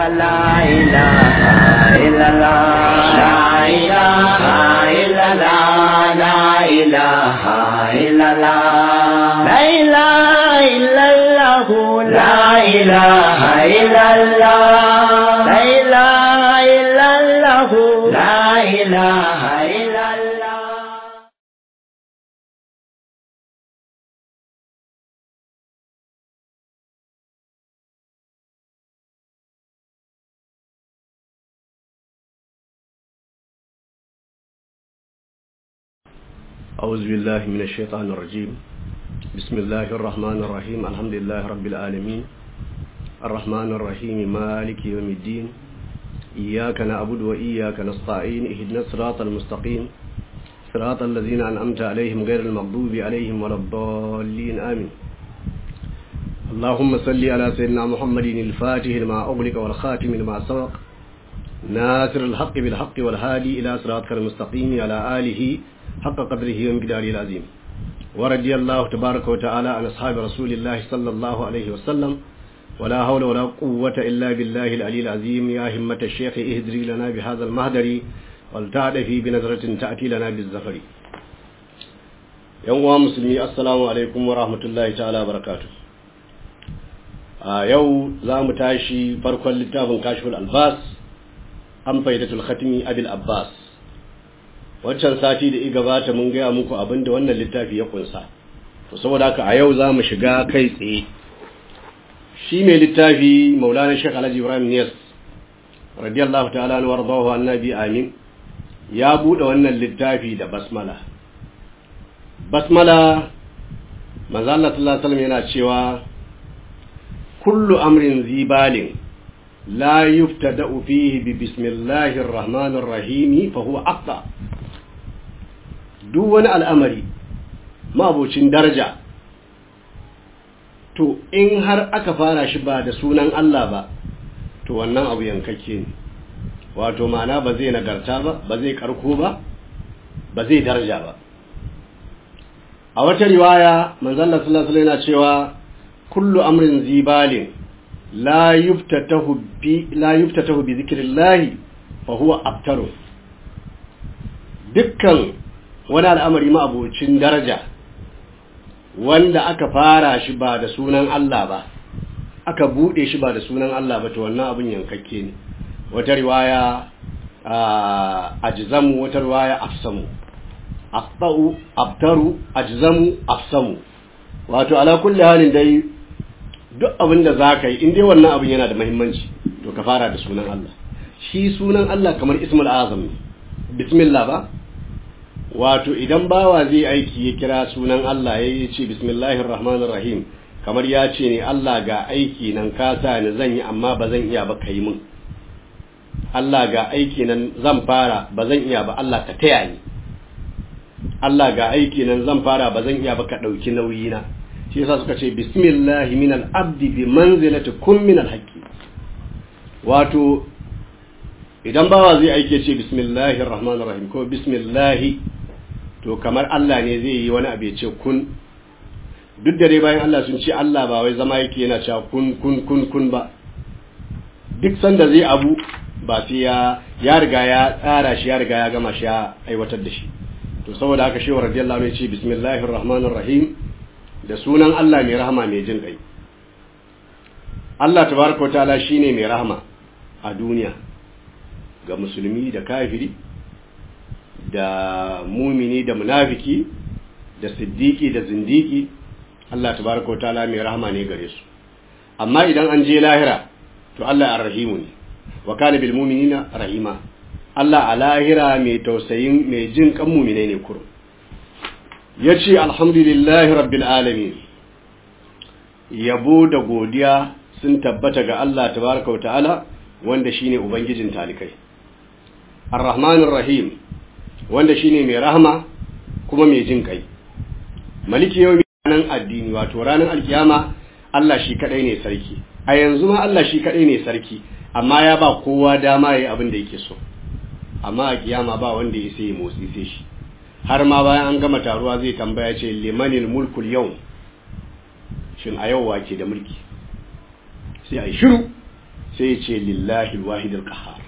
لا إله إلا الله لا إله إلا الله لا إله إلا الله لا إله إلا الله لا إله إلا الله لا إله إلا الله لا إله إلا الله أعوذ بالله من الشيطان الرجيم بسم الله الرحمن الرحيم الحمد لله رب العالمين الرحمن الرحيم مالك يوم الدين إياك نعبد وإياك نستعين اهدنا الصراط المستقيم صراط الذين أنعمت عليهم غير المغضوب عليهم ولا الضالين آمين اللهم صل على سيدنا محمد الفاتح لما أغلق والخاتم لما سبق ناصر الحق بالحق والهادي إلى صراطك المستقيم على آله حق قدره ومقداره العظيم ورضي الله تبارك وتعالى عن أصحاب رسول الله صلى الله عليه وسلم ولا حول ولا قوة إلا بالله العلي العظيم يا همة الشيخ اهدري لنا بهذا المهدر والتعرفي بنظرة تأتي لنا بالزفر يوم مسلمي السلام عليكم ورحمة الله تعالى وبركاته a yau za mu tashi farkon littafin kashiful albas an faidatul khatimi abil abbas waccan sati da i gabata mun gaya muku abin da wannan littafi ya kunsa to saboda haka a yau za mu shiga kai tsaye shi mai littafi maulana shek alhaji ibrahim niyas radiyallahu ta'ala wa wardahu annabi amin ya bude wannan littafi da basmala basmala manzo Allah sallallahu alaihi wasallam yana cewa kullu amrin zibalin لا يفتدأ فيه ببسم الله الرحمن الرحيم فهو أقطع duk wani al'amari mabocin daraja to in har aka fara shi ba da sunan Allah ba to wannan abu yankakke ne wato ma'ana ba zai nagarta ba ba zai karko ba ba zai daraja ba a wata riwaya manzalla sallallahu alaihi yana cewa kullu amrin zibalin la yuftatahu bi la yuftatahu bi zikrillah fa huwa abtaru dukkan wani al'amari ma abocin daraja wanda aka fara shi ba da sunan Allah ba aka bude shi ba da sunan Allah ba to wannan abin yankakke ne wata riwaya ajzamu wata riwaya afsamu afba'u abtaru ajzamu afsamu wato ala kulli halin dai duk abin da za ka yi in dai wannan abin yana da mahimmanci to ka fara da sunan Allah shi sunan Allah kamar ismul azam ne bismillah ba wato idan bawa zai aiki ya kira sunan Allah ya ce bismillahir rahmanir rahim kamar ya ce ne Allah ga aiki nan ka sa ni zan yi amma ba zan iya ba kai mun Allah ga aiki nan zan fara ba zan iya ba Allah ka taya ni Allah ga aiki nan zan fara ba zan iya ba ka ɗauki nauyi na shi yasa suka ce bismillahi min al-abdi bi manzilati kun min al-haqqi wato idan bawa zai aike ce bismillahir rahmanir rahim ko bismillahi to kamar Allah ne zai yi wani abu ya ce kun duk da dai bayan Allah sun ce Allah ba wai zama yake yana cewa kun kun kun kun ba duk sanda zai abu ba sai ya ya riga ya tsara shi ya riga ya gama shi ya aiwatar da shi to saboda haka shehu radiyallahu anhu ya ce bismillahir rahmanir rahim da sunan Allah mai rahama mai jin kai Allah tabaraka wataala shine mai rahama a duniya ga musulmi da kafiri da mumini da munafiki da siddiqi da zindiki Allah tabaraka wataala mai rahama ne gare su amma idan an je lahira to Allah ar-rahimu ne wa kana bil mu'minina rahima Allah a lahira mai tausayin mai jin kan mu'mine ne kurum yace alhamdulillahi rabbil alamin yabo da godiya sun tabbata ga Allah tabaraka wataala wanda shine ubangijin talikai ar-rahmanir rahim wanda shine mai rahama kuma mai jin kai maliki yau nan addini wato ranar alkiyama Allah shi kadai ne sarki a yanzu ma Allah shi kadai ne sarki amma ya ba kowa dama yayi abin da yake so amma a kiyama ba wanda ya sai motsi sai shi har ma bayan an gama taruwa zai tambaya ce limanil mulkul yau shin a yau wake da mulki sai a yi shiru sai ce lillahi alwahid alqahar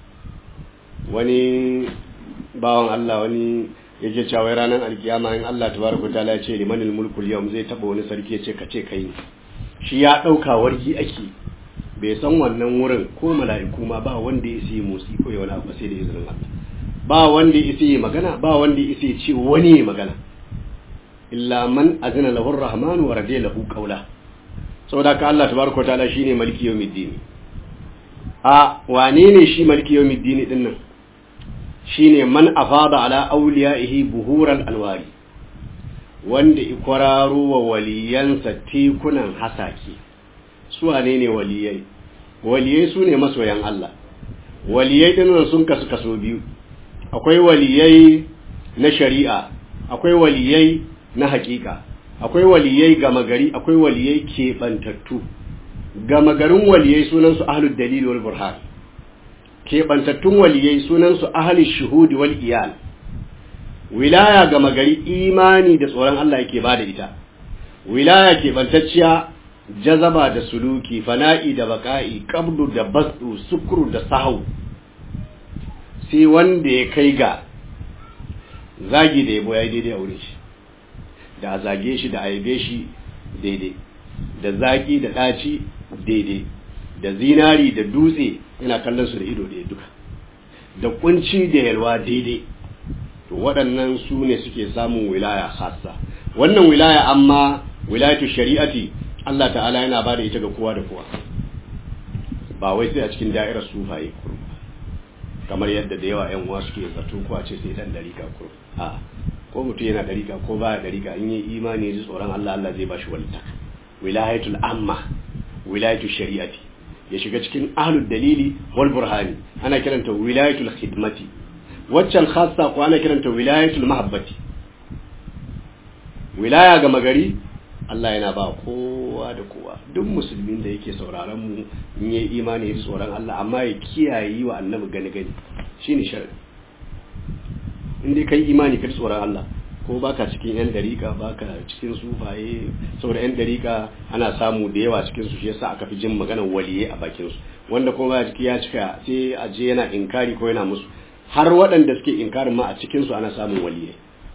wani bawan Allah wani yake cewa ranar alkiyama in Allah tabaraka taala ya ce limanil mulku yawm zai taba wani sarki ya ce ka ce kai ne shi ya dauka wargi ake bai san wannan wurin ko mala'iku ma ba wanda ya yi motsi ko ya wani abu sai da izinin Allah ba wanda ya yi magana ba wanda ya yi ce wani ya magana illa man azina lahu ar-rahman wa radiya lahu qawla saboda ka Allah tabaraka taala shine maliki yawmiddin a wane ne shi maliki yawmiddin din nan shine man afada ala awliyaihi buhuran alwari wanda ikwararo wa waliyansa tekunan hasake su wane ne waliyai waliyai su ne masoyan Allah waliyai dinnan sun kasu kaso biyu akwai waliyai na shari'a akwai waliyai na hakika akwai waliyai gama gari akwai waliyai keɓantattu gama garin waliyai sunansu ahlud dalil wal burhan keɓantattun waliyai sunansu ahlul shuhudi wal iyal wilaya gama gari imani da tsoron Allah yake bada ita wilaya keɓantacciya jazaba da suluki fana'i da baka'i qabdu da basdu sukru da sahau sai wanda ya kai ga zagi da yabo yayi daidai a wurin shi da a zage shi da aibe shi daidai da zaki da ɗaci daidai da zinari da dutse yana kallon su da ido ɗaya duka da kunci da yalwa daidai to waɗannan su ne suke samun wilaya khassa wannan wilaya amma wilayatu shari'ati Allah ta'ala yana ba da ita ga kowa da kowa ba wai sai a cikin da'irar sufaye kurum kamar yadda da yawa 'yan uwa suke zato ko a ce sai dan dariƙa kurum a ko mutum yana dariƙa ko baya dariƙa in yi imani ji tsoron Allah Allah zai bashi walita wilayatul amma wilayatul shari'ati ya shiga cikin ahlud dalili wal burhani ana kiranta wilayatul khidmati waccan khassa ko ana kiranta wilayatul mahabbati wilaya ga magari Allah yana ba kowa da kowa duk musulmin da yake sauraron mu in yi imani da tsoron Allah amma ya kiyaye wa annabi gani gani shine sharadi in dai kai imani ka tsoron Allah ko baka cikin yan dariƙa baka cikin sufaye saboda yan dariƙa ana samu da yawa cikin su shi yasa aka fi jin maganar waliye a bakin su wanda kuma ba ciki ya cika sai a je yana inkari ko yana musu har waɗanda suke inkarin ma a cikin su ana samun waliye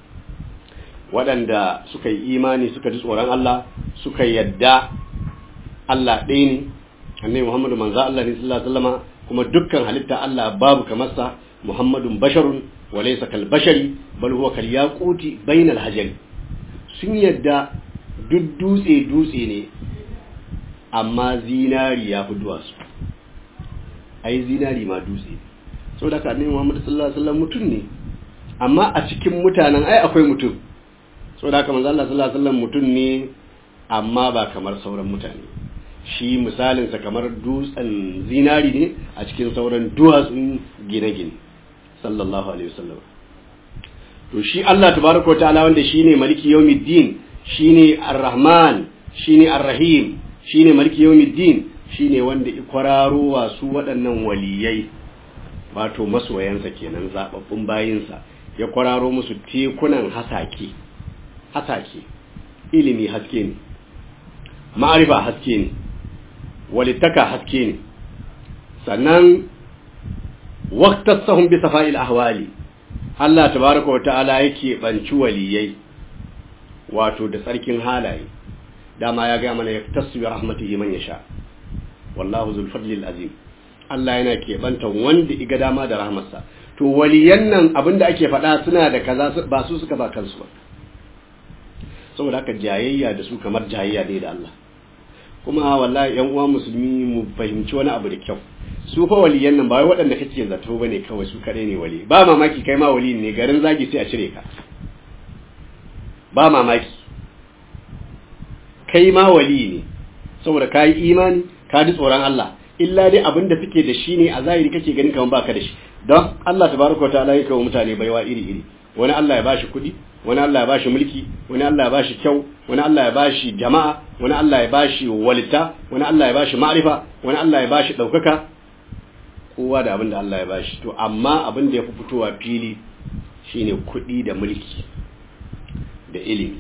waɗanda suka yi imani suka ji tsoron Allah suka yadda Allah ɗaya ne annabi Muhammadu manzo Allah ne sallallahu alaihi wasallama kuma dukkan halitta Allah babu kamar sa Muhammadun basharun wa laysa kal bashari bal huwa kal yaquti bainal hajari sun yadda duk dutse dutse ne amma zinari ya fi duwatsu ai zinari ma dutse saboda ka annabi Muhammadu sallallahu alaihi wasallam mutum ne amma a cikin mutanen ai akwai mutum saboda haka manzo Allah sallallahu alaihi wasallam mutum ne amma ba kamar sauran mutane shi misalin sa kamar dutsen zinari ne a cikin sauran duwatsun gine-gine sallallahu alaihi wasallam to shi Allah tabaraka ta'ala wanda shine maliki yawmiddin shine ar-rahman shine ar-rahim shine maliki yawmiddin shine wanda ikwararo wa su waɗannan waliyai wato masoyansa kenan zababbun bayinsa ya kwararo musu tekunan hasake hasake ilimi haske ne ma'arifa haske ne walittaka haske ne sannan waqtasahum bi safa'il ahwali Allah tabaraka wata'ala yake banci waliyai wato da tsarkin halaye dama ya ga mana yaktasu bi rahmatihi man yasha wallahu zul fadli azim Allah yana keɓanta wanda iga dama da rahmarsa to waliyan nan abinda ake faɗa suna da kaza ba su suka ba kansu ba saboda haka jayayya da su kamar jayayya ne da Allah kuma wallahi yan uwa musulmi mu fahimci wani abu da kyau su fa waliyan nan ba wai waɗanda kake zato bane kawai su kadai ne wali ba mamaki kai ma wali ne garin zagi sai a cire ka ba mamaki kai ma wali ne saboda ka yi imani ka ji tsoron Allah illa dai abin da suke da shi ne a zahiri kake ganin kamar baka da shi don Allah tabaraka wa ta'ala ya kawo mutane baiwa iri iri wani Allah ya bashi kuɗi wani Allah ya bashi mulki wani Allah ya bashi kyau wani Allah ya bashi jama'a wani Allah ya bashi walita wani Allah ya bashi ma'rifa wani Allah ya bashi ɗaukaka kowa da abin da Allah ya bashi to amma abin da ya fi fitowa fili shine kuɗi da mulki da ilimi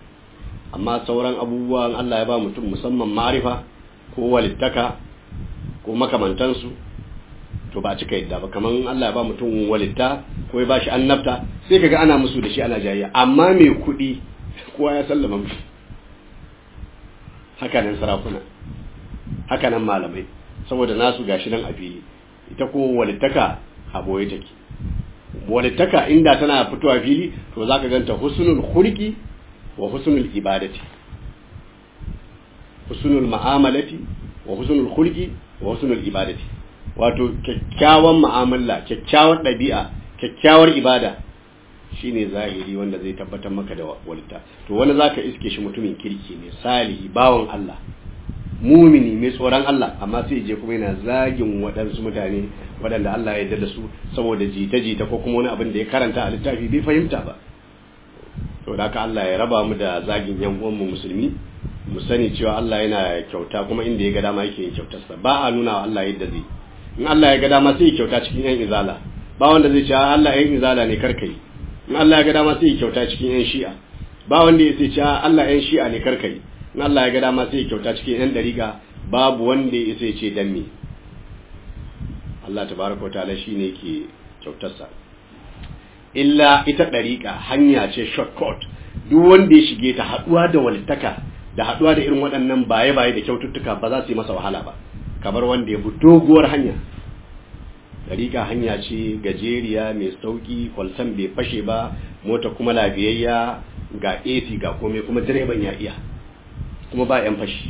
amma sauran abubuwan Allah ya ba mutum musamman ma'rifa ko walittaka ko makamantansu to ba cika yadda ba kaman Allah ya ba mutum walitta ko ya ba shi annabta sai kaga ana musu da shi ana jayayya amma mai kuɗi kowa ya sallama musu haka nan sarakuna haka nan malamai saboda nasu gashi nan a fili ita ko walittaka a boye take walittaka inda tana fitowa fili to zaka ganta husnul khulqi wa husnul ibadati husnul ma'amalati wa husnul khulqi wa husnul ibadati wato kyakkyawan mu'amala kyakkyawar ɗabi'a kyakkyawar ibada shine zahiri wanda zai tabbatar maka da walita to wani zaka iske shi mutumin kirki ne salihi bawan Allah mumini mai tsoron Allah amma sai je kuma yana zagin waɗansu mutane waɗanda Allah ya yarda da su saboda jita-jita ko kuma wani abin da ya karanta a littafi bai fahimta ba to da haka Allah ya raba mu da zagin yan uwan mu musulmi mu sani cewa Allah yana kyauta kuma inda ya ga dama yake yin kyautarsa ba a nuna wa Allah yadda zai in Allah ya ga dama sai ya kyauta cikin yan izala ba wanda zai ce Allah yan izala ne karkai in Allah ya ga dama sai ya kyauta cikin yan shi'a ba wanda ya ce Allah yan shi'a ne karkai in Allah ya ga dama sai ya kyauta cikin yan dariƙa babu wanda ya sai ce dan me Allah tabaraka wa ta'ala shine ke kyautarsa illa ita dariƙa hanya ce shortcut duk wanda ya shige ta haduwa da walittaka da haduwa da irin waɗannan baye-baye da kyaututtuka ba za su yi masa wahala ba kamar wanda ya bi doguwar hanya dariƙa hanya ce gajeriya mai sauƙi kwalsan bai fashe ba mota kuma lafiyayya ga AC ga komai kuma direban ya iya kuma ba 'yan fashi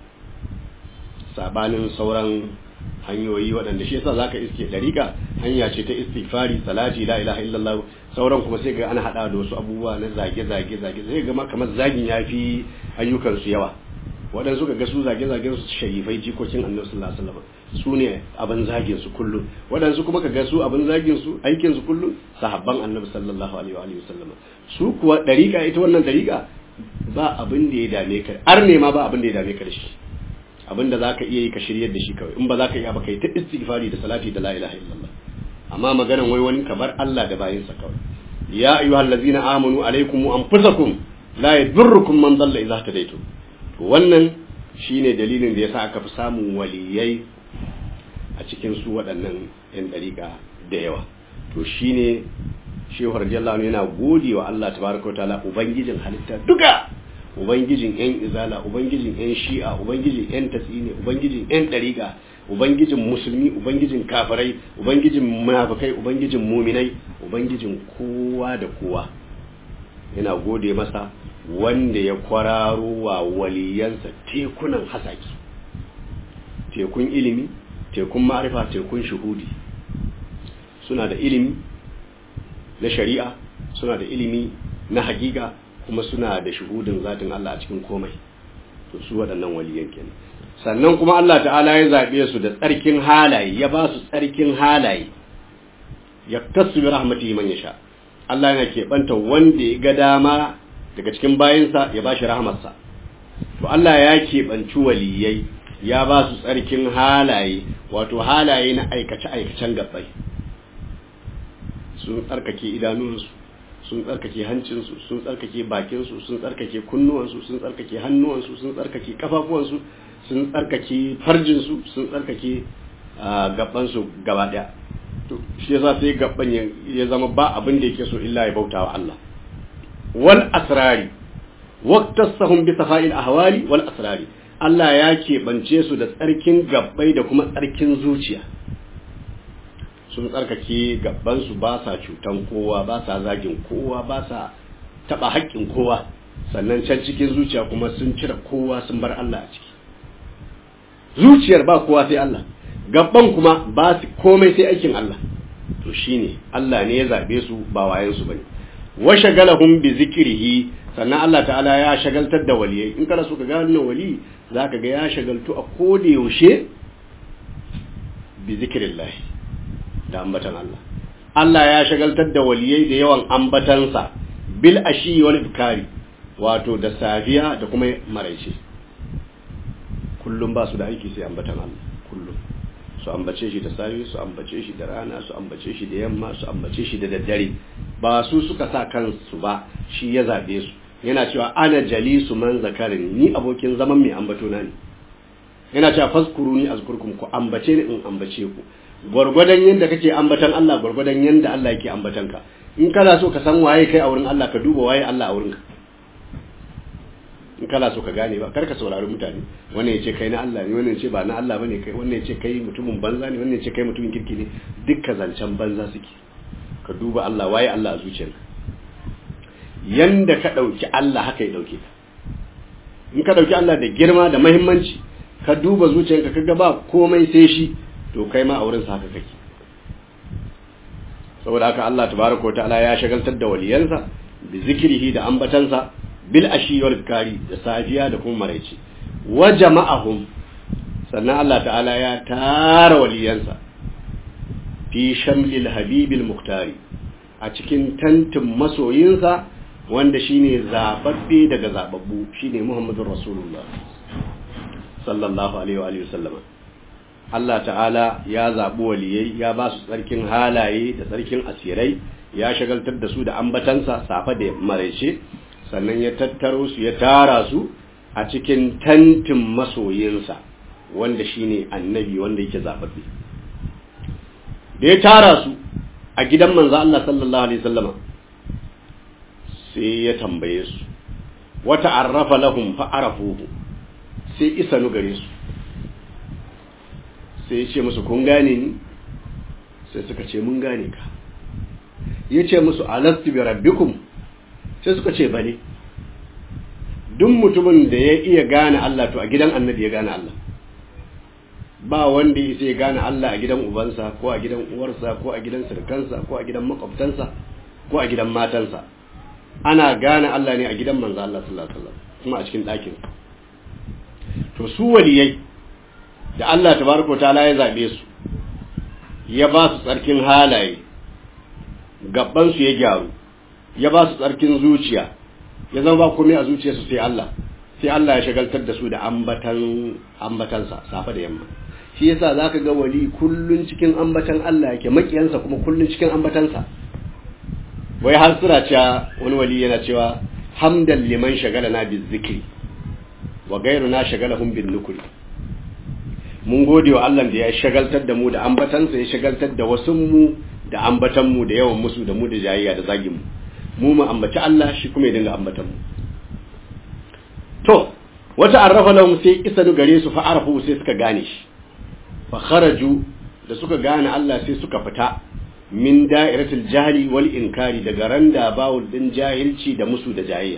sabanin sauran hanyoyi waɗanda shi yasa zaka iske dariƙa hanya ce ta istighfari salati la ilaha illallah sauran kuma sai ga ana hada da wasu abubuwa na zage zage zage sai ga kamar zagin yafi ayyukan su yawa waɗansu ga su zage zagen su sharifai jikokin annabi sallallahu alaihi wasallam su ne abin zagin su kullum waɗansu kuma ka ga su abin zagin su aikin su kullum sahabban annabi sallallahu alaihi wa sallam su kuwa dariƙa ita wannan dariƙa ba abin da ya dame ka ar ne ma ba abin da ya dame ka da shi abin da zaka iya yi ka shiryar da shi kawai in ba zaka iya ba kai ta istighfari da salati da la ilaha illallah amma maganan wai wani kabar Allah da bayinsa kawai ya ayyuhallazina amanu alaikum anfusakum la yadurrukum man dalla idza tadaytum to wannan shine dalilin da yasa aka fi samun waliyai a cikin su waɗannan yan dariƙa da yawa to shine shehu radiyallahu anhu yana gode wa Allah tabaraka wa ta'ala ubangijin halitta duka ubangijin yan izala ubangijin yan shi'a ubangijin yan tasini ubangijin yan dariƙa ubangijin musulmi ubangijin kafirai ubangijin munafikai ubangijin muminai ubangijin kowa da kowa yana gode masa wanda ya kwararo wa waliyansa tekunan hasaki tekun ilimi tekun ma'arifa tekun shuhudi suna da ilimi na shari'a suna da ilimi na hakika kuma suna da shuhudin zatin Allah a cikin komai to su waɗannan waliyan kenan sannan kuma Allah ta'ala ya zaɓe su da tsarkin halaye ya ba su tsarkin halaye ya tasu bi rahmatihi man yasha Allah yana keɓanta wanda ya ga dama daga cikin bayinsa ya ba shi rahmarsa to Allah ya keɓanci waliyai ya ba su tsarkin halaye wato halaye na aikace-aikacen gabbai sun tsarkake idanunsu sun tsarkake hancinsu sun tsarkake bakinsu sun tsarkake kunnuwansu sun tsarkake hannuwansu sun tsarkake kafafuwansu sun tsarkake farjinsu sun tsarkake gabansu gaba daya to shi yasa sai gaban ya zama ba abin da yake so illa ya bautawa Allah wal asrari waqtasahum bi safa'il ahwali wal asrari Allah ya keɓance su da tsarkin gabbai da kuma tsarkin zuciya sun tsarkake gabansu ba sa cutan kowa ba sa zagin kowa ba sa taɓa haƙƙin kowa sannan can cikin zuciya kuma sun cire kowa sun bar Allah a ciki zuciyar ba kowa sai Allah gaban kuma ba su komai sai aikin Allah to shine Allah ne ya zabe su ba wayan su bane wa shagalahum bi zikrihi sannan Allah ta'ala ya shagaltar da waliyai in kana so ka ga wannan wali zaka ga ya shagaltu a koda yaushe bi zikrillah da ambatan Allah Allah ya shagaltar da waliyai da yawan ambatansa bil ashi wal ibkari wato da safiya da kuma maraice kullum ba su da aiki sai ambatan Allah kullum su ambace shi da safe su ambace shi da rana su ambace shi da yamma su ambace shi da daddare ba su suka sa kansu ba shi ya zabe su yana cewa ana jalisu man zakarin ni abokin zaman mai ambato na ne yana cewa fazkuruni azkurkum ku ambace ni in ambace ku gwargwadon yanda kake ambatan Allah gwargwadon yanda Allah yake ambatan ka in kana so ka san waye kai a wurin Allah ka duba waye Allah a wurin ka in kana so ka gane ba kar ka saurari mutane wannan yace kai na Allah ne wannan yace ba na Allah bane kai wannan yace kai mutumin banza ne wannan yace kai mutumin kirki ne dukkan zancen banza suke ka duba Allah waye Allah a zuciyarka yanda ka dauki Allah haka ya dauke ka in ka dauki Allah da girma da muhimmanci ka duba zuciyarka kaga ba komai sai shi to kai ma a wurin sa haka kake saboda haka Allah tabaraka wa ta'ala ya shagaltar da waliyansa bi zikrihi da ambatansa bil ashi wal kari da safiya da kuma maraice wa jama'ahum sannan Allah ta'ala ya tara waliyansa fi shamlil habibil muktari a cikin tantin masoyinsa wanda shine zababbe daga zababbu shine Muhammadur Rasulullah sallallahu alaihi wa alihi wasallama Allah ta'ala ya zaɓi waliyai ya ba su tsarkin halaye da tsarkin asirai ya shagaltar da su da ambatansa safa da maraice sannan ya tattaro su ya tara su a cikin tantin masoyinsa wanda shine annabi wanda yake zaɓaɓɓe da ya tara su a gidan manzo Allah sallallahu alaihi wasallama sai ya tambaye su wata arrafa lahum fa arafuhu sai isanu gare su sai ya ce musu kun gane ni sai suka ce mun gane ka ya ce musu alastu bi rabbikum sai suka ce bane duk mutumin da ya iya gane Allah to a gidan annabi ya gane Allah ba wanda ya ya gane Allah a gidan ubansa ko a gidan uwarsa ko a gidan sirkansa ko a gidan makwabtansa ko a gidan matansa ana gane Allah ne a gidan manzo Allah sallallahu alaihi wasallam kuma a cikin ɗakin to su waliyai da Allah tabaraka ta'ala ya zabe su ya ba su tsarkin halaye gaban su ya gyaru ya ba su tsarkin zuciya ya zama ba komai a zuciyarsu sai Allah sai Allah ya shagaltar da su da ambatan ambatansa safa da yamma shi yasa zaka ga wali kullun cikin ambatan Allah yake makiyansa kuma kullun cikin ambatansa wai har sura cewa wani wali yana cewa hamdan liman shagalana bizikri wa gairuna shagalahum bin nukri mun gode wa Allah da ya shagaltar da mu da ambatansa ya shagaltar da wasu mu da ambatan mu da yawan musu da mu da jayayya da zagin mu mu mu ambaci Allah shi kuma ya dinga ambatan mu to wata arrafa lahum sai isa gare su fa arafu sai suka gane shi fa kharaju da suka gane Allah sai suka fita min da'iratul jahli wal inkari daga randa bawul din jahilci da musu da jayayya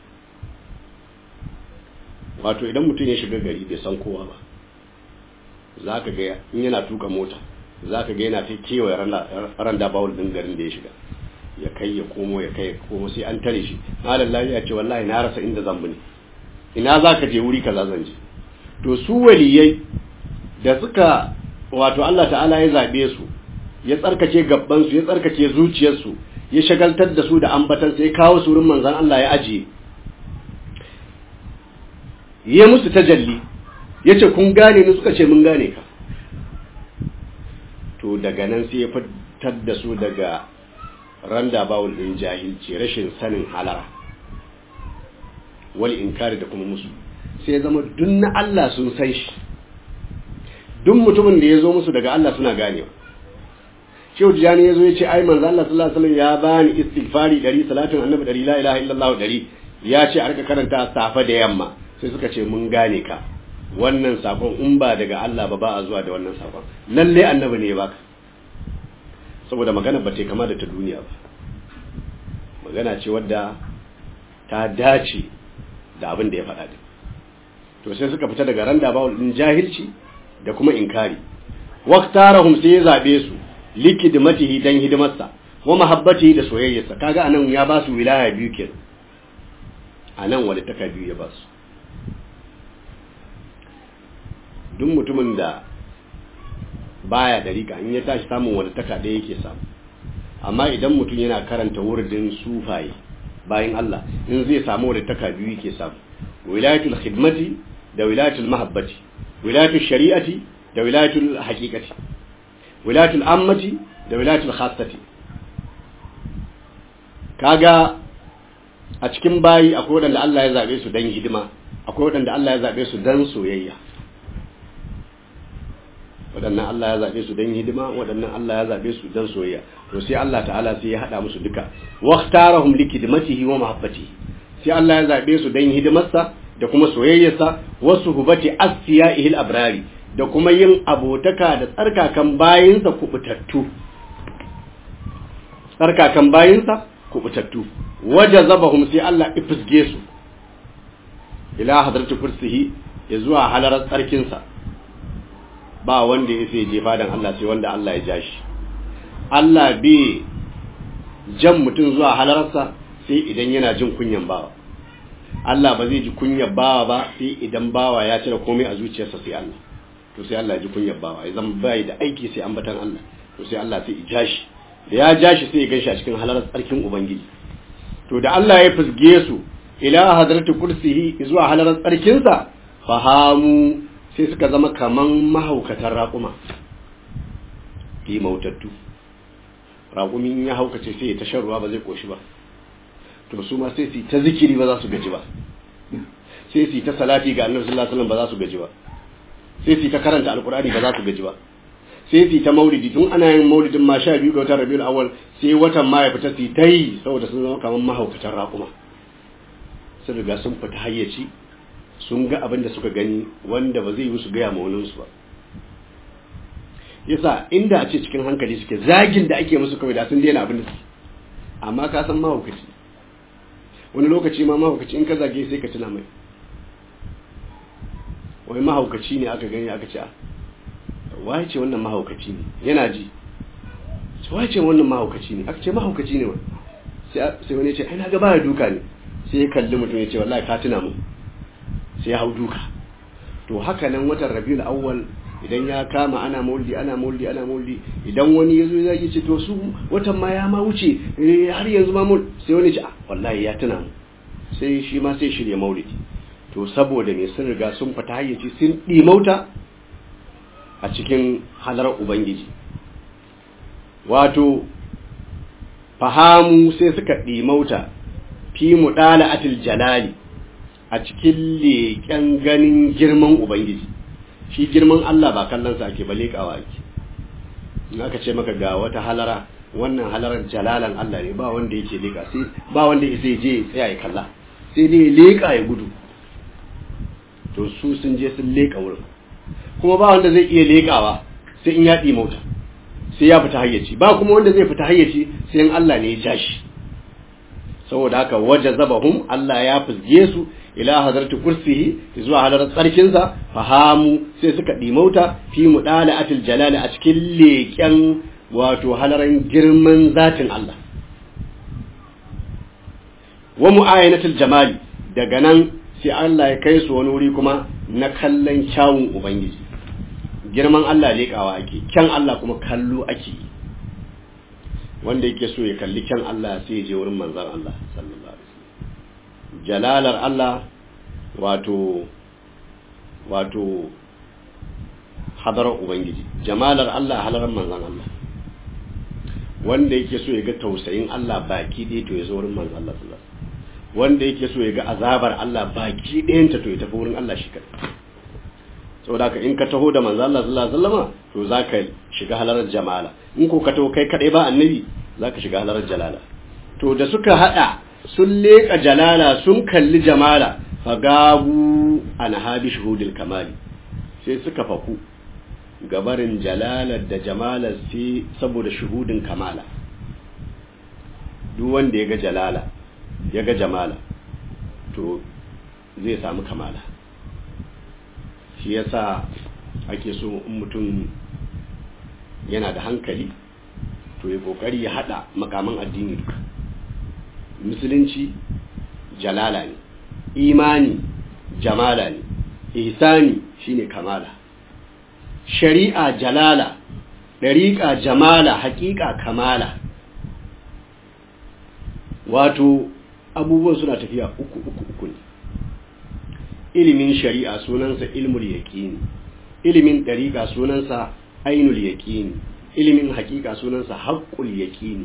wato idan mutum ya shiga gari bai san kowa ba za ka ga in yana tuka mota za ka ga yana ta kewaye randa bawul din garin da ya shiga ya kai ya komo ya kai ya komo sai an tare shi malam lafiya ce wallahi na rasa inda zan bi ne ina za ka je wuri kaza zan je to su waliyai da suka wato Allah ta'ala ya zabe su ya tsarkake gabban su ya tsarkake zuciyarsu ya shagaltar da su da ambatan sai kawo su wurin manzon Allah ya ajiye ya musu tajalli yace kun gane ni suka ce mun gane ka to daga nan sai ya fitar da su daga randa bawul din jahilci rashin sanin halara wal inkari da kuma musu sai ya zama duk na Allah sun san shi duk mutumin da ya zo musu daga Allah suna ganewa Shehu Tijani ya zo ya ce ai manzo Allah sallallahu alaihi wasallam ya bani istighfari 100 salatin annabi 100 la ilaha illallah 100 ya ce a rika karanta safa da yamma sai suka ce mun gane ka wannan sakon in ba daga Allah ba ba a zuwa da wannan sakon lalle annabi ne ya baka saboda magana ba ta kama da ta duniya ba magana ce wadda ta dace da abin da ya faɗa din to sai suka fita daga randa bawul din jahilci da kuma inkari waqtarahum sai ya zabe su likidmatihi dan hidimarsa wa mahabbatihi da soyayyarsa kaga anan ya ba su wilaya biyu kenan anan wani taka biyu ya ba su duk mutumin da baya da rika in ya tashi samun wani taka ɗaya yake samu amma idan mutum yana karanta wurdin sufaye bayan Allah in zai samu wani taka biyu yake samu wilayatul khidmati da wilayatul mahabbati wilayatul shari'ati da wilayatul haqiqati wilayatul ammati da wilayatul khassati kaga a cikin bayi akwai waɗanda Allah ya zabe su dan hidima akwai waɗanda Allah ya zabe su dan soyayya waɗannan Allah ya zaɓe su don hidima waɗannan Allah ya zaɓe su don soyayya to sai Allah ta'ala sai ya haɗa musu duka waqtarahum likidmatihi wa mahabbatihi sai Allah ya zaɓe su don hidimarsa da kuma soyayyarsa wasu hubati asfiya'ihil abrari da kuma yin abotaka da tsarkakan bayinsa kubutattu tsarkakan bayinsa kubutattu wajazabahum sai Allah ifisge su ila hadratu kursihi ya zuwa halarar tsarkinsa ba wanda ya sai jefa dan Allah sai wanda Allah ya ja shi Allah bai jan mutum zuwa halararsa sai idan yana jin kunyan bawa Allah ba zai ji kunyar bawa ba sai idan bawa ya cire komai a zuciyarsa sai Allah to sai Allah ya ji kunyar bawa ya zama bai da aiki sai ambatan Allah to sai Allah sai ya ja shi da ya ja shi sai ya ganshi a cikin halarar tsarkin ubangiji to da Allah ya fusge su ila hadratu kursihi zuwa halarar tsarkinsa fahamu sai suka zama kaman mahaukatan raƙuma fi mautattu raƙumin ya haukace sai ya ta shan ruwa ba zai koshi ba to su ma sai su ta zikiri ba za su gaji ba sai su ta salati ga annabi sallallahu alaihi wasallam ba za su gaji ba sai su ta karanta alqur'ani ba za su gaji ba sai su ta maulidi tun ana yin maulidin ma sha biyu ga watan rabiul awwal sai watan ma ya fita su ta yi saboda sun zama kaman mahaukatan raƙuma sun riga sun fita hayyaci sun ga abin da suka gani wanda ba zai yi su gaya ma waninsu ba yasa inda a ce cikin hankali suke zagin da ake musu kawai da sun daina abin da suke amma ka san mahaukaci wani lokaci ma mahaukaci in ka zage sai ka tuna mai wai mahaukaci ne aka gani aka ce waye ce wannan mahaukaci ne yana ji waye ce wannan mahaukaci ne aka ce mahaukaci ne wani sai wani ya ce ai na ga baya duka ne sai ya kalli mutum ya ce wallahi ka tuna mu sai ya hau duka to haka nan watan rabiul awwal idan ya kama ana maulidi ana maulidi ana maulidi idan wani yazo ya yi ce to su watan ma ya ma wuce har yanzu ma mul sai wani ce ah wallahi ya tuna mu sai shi ma sai shirye maulidi to saboda me sun riga sun fita hayyaci sun dimauta a cikin halarar ubangiji wato fahamu sai suka dimauta fi mudala'atil jalali a cikin leƙen ganin girman Ubangiji, shi girman Allah ba kallonsa ake ba leƙawa ake, in aka ce maka ga wata halara, wannan halarar jalalan Allah ne ba wanda yake leƙa, sai ba wanda ya sai je tsaya ya kalla, sai dai leƙa ya gudu, to su sun je sun leƙa wurin, kuma ba wanda zai iya leƙawa sai in ya mota, sai ya fita hayyaci, ba kuma wanda zai fita hayyaci sai in Allah ne ya ja shi. saboda haka waje zabahum Allah ya fizge su ila hadarti kursihi zuwa halarar tsarkinsa fahamu sai suka dimauta fi mudala atil jalali a cikin leƙen wato halaran girman zatin Allah wa mu'ayanatul jamali daga nan sai Allah ya kai su wani wuri kuma na kallon kyawun ubangiji girman Allah leƙawa ake kyan Allah kuma kallo ake yi wanda yake so ya kalli kyan Allah sai ya je wurin manzan Allah sallallahu alaihi wasallam jalalar Allah wato wato hadarar ubangiji jamalar Allah halarar manzan Allah wanda yake so ya ga tausayin Allah baki ɗaya to ya zo wurin manzan Allah sallallahu alaihi wasallam wanda yake so ya ga azabar Allah baki ɗayanta to ya tafi wurin Allah shi kadai saboda haka in ka taho da manzo Allah sallallahu alaihi wasallam to zaka shiga halarar jamala in ko ka taho kai kadai ba annabi zaka shiga halarar jalala to da suka hada sun leka jalala sun kalli jamala fagabu an habi shuhudil kamali sai suka faku gabarin jalalar da jamala sai saboda shuhudin kamala duk wanda ya ga jalala ya ga jamala to zai samu kamala shi yasa ake so in mutum yana da hankali to ya kokari ya hada makaman addini duka musulunci jalala ne imani jamala ne ihsani shine kamala shari'a jalala dariƙa jamala haƙiƙa kamala wato abubuwan suna tafiya uku uku uku ne ilimin shari'a sunansa ilmul yaqini ilimin dariqa sunansa ainul yaqini ilimin haqiqa sunansa haqqul yaqini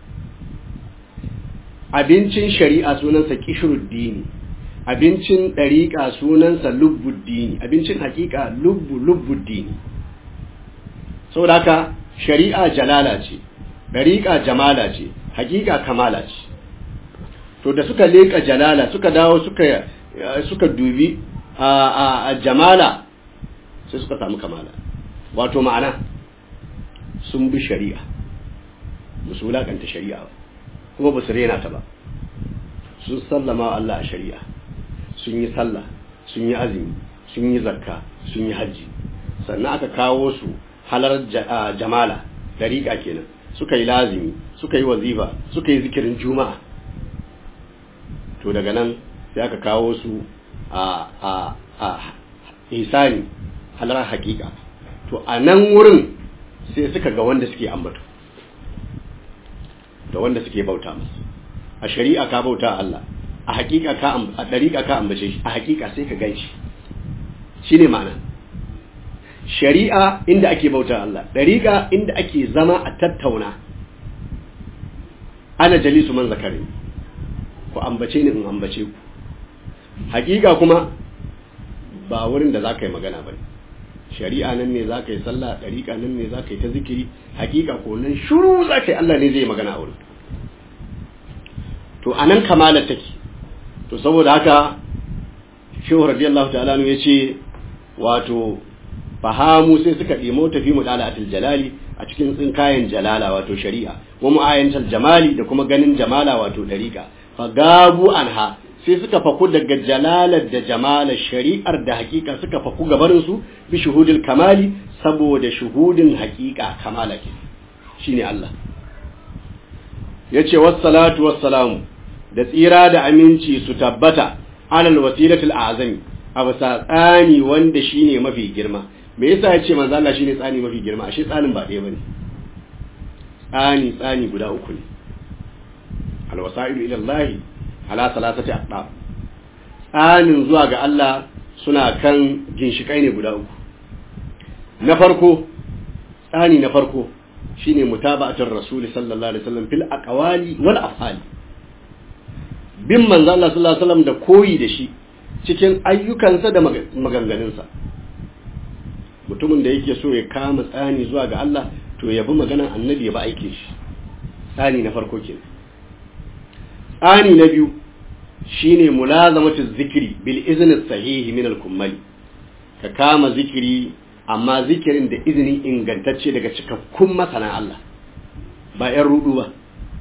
abincin shari'a sunansa qishruddini abincin dariqa sunansa lubbuddini abincin haqiqa lubbu lubbuddini saboda haka shari'a jalala ce dariqa jamala ce hakika kamala ce to da suka leka jalala suka dawo suka suka dubi a jamala sai suka samu kamala wato ma'ana sun bi shari'a musu wulakanta shari'a ba kuma ba su rena ta ba sun sallama wa Allah a shari'a sun yi sallah sun yi azumi sun yi zakka sun yi hajji sannan aka kawo su halar jamala dariƙa kenan suka yi lazimi suka yi wazifa suka yi zikirin juma'a to daga nan sai aka kawo su a a a isani halar hakika to a nan wurin sai suka ga wanda suke ambato da wanda suke bauta masu a shari'a ka bauta Allah a hakika ka a dariƙa ka ambace shi a hakika sai ka ganshi shine ma'ana shari'a inda ake bauta Allah dariƙa inda ake zama a tattauna ana jalisu man zakari ku ambace ni in ambace ku hakika kuma ba wurin da za ka yi magana ba shari'a nan ne za ka yi sallah dariƙa nan ne za ka yi ta zikiri hakika ko nan shuru za ka yi Allah ne zai yi magana a wurin to anan kamala take to saboda haka shehu radiyallahu ta'ala ya ce wato fahamu sai suka ɗimo tafi mu dala atil jalali a cikin tsinkayen jalala wato shari'a wa mu'ayyantal jamali da kuma ganin jamala wato dariƙa fa gabu anha sai suka faku daga jalalar da jamalar shari'ar da hakika suka faku gabarin su bi shuhudil kamali saboda shuhudin hakika kamala ke shine Allah yace wassalatu wassalamu da tsira da aminci su tabbata alal wasilatul azami a bisa tsani wanda shine mafi girma me yasa yace manzo Allah shine tsani mafi girma ashe tsanin ba ɗaya bane tsani tsani guda uku ne al wasailu ila Allah ala salasati aqdam tsanin zuwa ga Allah suna kan ginshikai ne guda uku na farko tsani na farko shine mutaba'atul rasul sallallahu alaihi wasallam fil aqwali wal af'ali bin manzo Allah sallallahu alaihi wasallam da koyi da shi cikin ayyukansa da maganganunsa mutumin da yake so ya kama tsani zuwa ga Allah to ya bi maganan annabi ya bi aikin shi tsani na farko kenan tsani na biyu shine mulazamatu zikri bil izni sahihi min al kummali ka kama zikiri amma zikirin da izini ingantacce daga cikakkun masana Allah ba yan rudu ba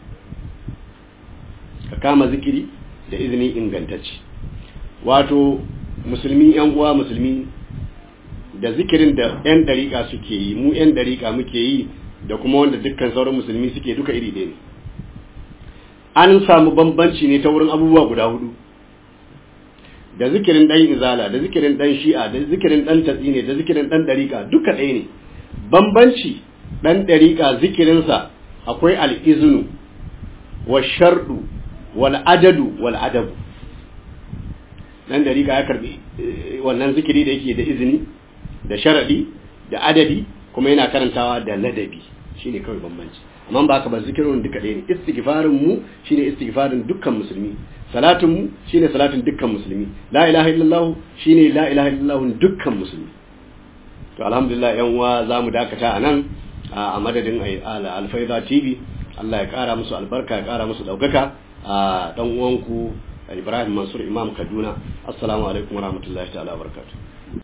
ka kama zikiri da izini ingantacce wato musulmi yan uwa musulmi da zikirin da yan dariƙa suke yi mu yan dariƙa muke yi da kuma wanda dukkan sauran musulmi suke duka iri ɗaya ne an samu bambanci ne ta wurin abubuwa guda hudu da zikirin ɗan izala da zikirin ɗan shi'a da zikirin ɗan tatsine da zikirin ɗan dariƙa duka ɗaya ne bambanci ɗan dariƙa zikirinsa akwai al'izinu wa sharɗu wal adadu wal adabu dan dariƙa ya karbi wannan zikiri da yake da izini da sharadi da adadi kuma yana karantawa da ladabi shine kawai bambanci amma ba ka ba zikirin duka ɗaya ne istighfarin mu shine istighfarin dukkan musulmi salatin mu shine salatin dukkan musulmi la ilaha illallah shine la ilaha illallah dukkan musulmi to alhamdulillah yan uwa zamu dakata anan a madadin alfaida tv Allah ya kara musu albarka ya kara musu daukaka a dan uwanku Ibrahim Mansur Imam Kaduna assalamu alaikum warahmatullahi ta'ala barakatuh